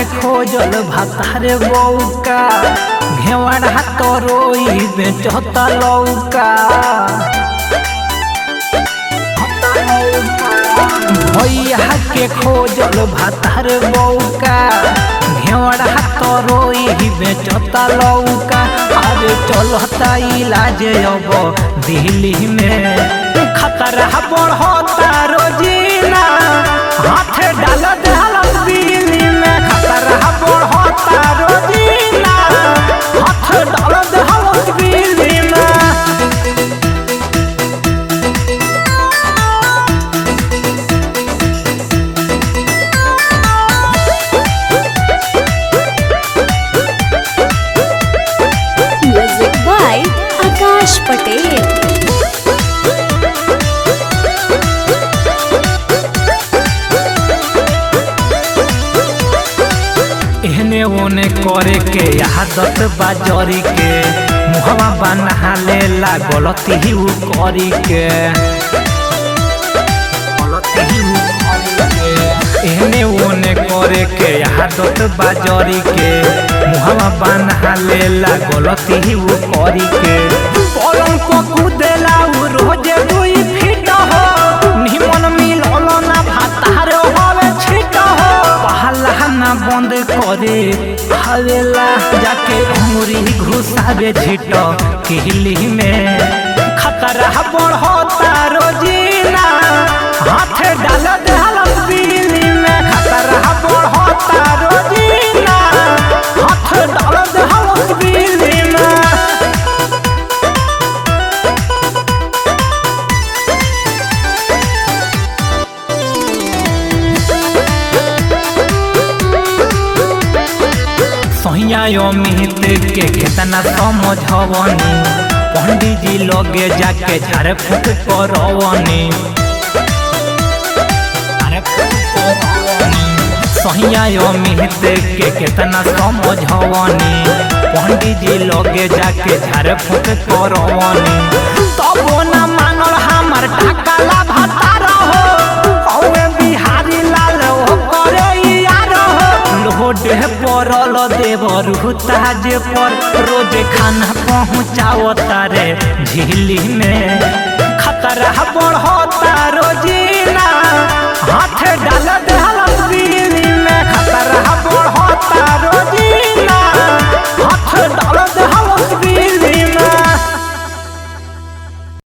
खोजल भातारे बौका घेवड़ा तरोई बेचता लौका भैया के खोजल भातार बौका घेवड़ा तरोई बेचता लौका अरे चलता इलाज अब दिल्ली में खतरा बढ़ता रोजीना हाथ डाल डाल दिल्ली में खतरा बढ़ता रोजीना हाथ डाल डाल दिल्ली में Music by Akash Patel. एहने ओने करे के आदत बाजरी के मुहवा बना लेला गलती ही उ करी के गलती ही उ करी के। एहने ओने करे के आदत बाजरी के मुहवा बना लेला गलती ही उ करी के पलंग को कुदेला उ रोजे दुई फीट हो निमन मिलल ना भातार होवे छिट हो पहला ना बंद करे हवेला जाके उंगरी घुसावे झिट किहली में खतरा बढ़ता रोजीना हाथ डाल डाल बिजली में खतरा बढ़ता रोजीना हाथ डाल डाल बिजली में सहिया अमित के कितना समझवनी पंडित जी लगे जाके झाड़ फूक करवनी झाड़ फूक करवनी। सहिया अमित के कितना समझवनी पंडित जी लगे जाके झाड़ फूक करवनी तबो न मानल हमार टाकाला भातार हो हौवे बिहारी लाल हो करे यार हो लोडे पड़ल देवर ताज पर रोज खाना पहुँचाओ तारे झिली में खतरा बढ़